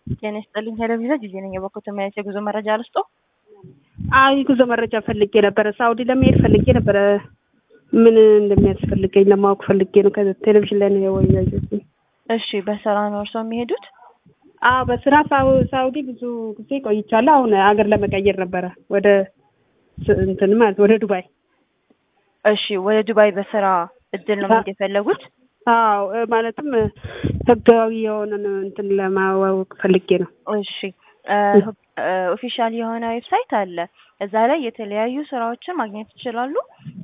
ጤና ይስጥልኝ ቴሌቪዥን ጊዜ ነኝ የበኩት ማየት የጉዞ መረጃ ልስጦ አይ ጉዞ መረጃ ፈልጌ ነበረ። ሳውዲ ለመሄድ ፈልጌ ነበረ። ምን እንደሚያስፈልገኝ ለማወቅ ፈልጌ ነው። ከቴሌቪዥን ላይ ነው ያወያየሁት። እሺ በስራ ነው እርስዎ የሚሄዱት? አዎ በስራ ሳው- ሳውዲ ብዙ ጊዜ ቆይቻለሁ። አሁን አገር ለመቀየር ነበረ ወደ ስ- እንትን ማለት ወደ ዱባይ። እሺ ወደ ዱባይ በስራ እድል ነው መሄድ የፈለጉት? አዎ እ ማለትም ህጋዊ የሆነን እንትን ለማወቅ ፈልጌ ነው። እሺ ኦፊሻል የሆነ ዌብሳይት አለ። እዛ ላይ የተለያዩ ስራዎችን ማግኘት ይችላሉ።